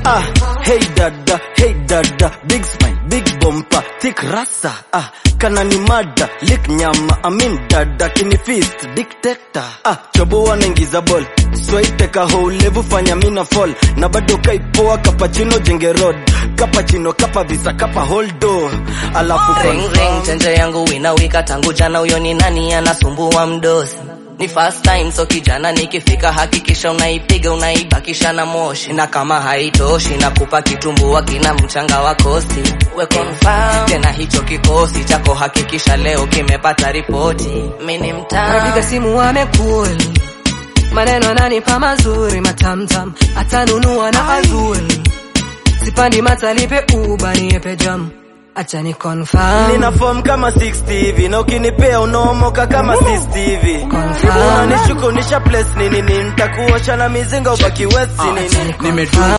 ah, hey dada hey dada big smile big bumper thick rasa ah, kana ni mada lik nyama amin dada kini fist dictator ah, choboa naingiza ball swaiteka houlevu fanya mina fall na bado kaipoa kapachino jenge road kapachino kapa visa kapa holdo alafu ring ring chenje yangu winawika tangu jana huyo ni nani anasumbua mdosi ni first time so kijana nikifika hakikisha unaipiga unaibakisha na moshi na kama haitoshi nakupa kitumbua kina mchanga wa kosti we confirm tena hicho kikosi chako hakikisha leo kimepata ripoti mini Anapiga mtaa simu amekul maneno ananipa mazuri matamtam atanunua na azul sipandi matalipe uba niepe jam acha ni confirm nina form kama 60 hivi na ukinipea unaomoka kama 60 hivi Confirm. unanishukunisha place nini nini nitakuosha na mizinga ubaki west nini Acha ni confirm.